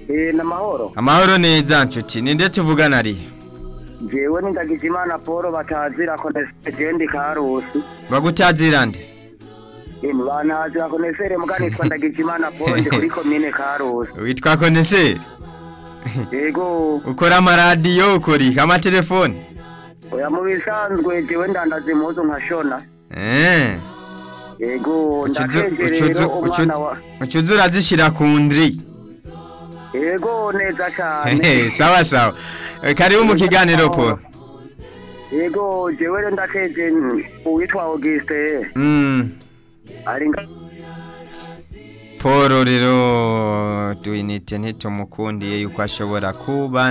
Eh, namahoro. amahoro neza nshuti ninde tuvugana ari Jewe ni Ndagijimana Paul batazira konesere ndi Karusi. bagutazira nde Emu banazira konesere muganitwa Ndagijimana Paul ndi kuri komine Karusi. witwa koneseri Yego, ukora amaradiyo ukora iki amatelefoni oya mu bisanzwe jewe ndandaza impuzu nkashona. Eh, Yego, ucuzu- ndakeje ucuzu- rero umwana ucuzu- wa. ucuzu urazishira ku ndri Yego, neza Hehe, cyane. sawa sawa Eh, karibu mu kiganiro paul Yego, jewe rero ndakeje uwitwa Auguste. Mm, Ari nga paul rero duinite ntitumukundiye yuko ashobora kuba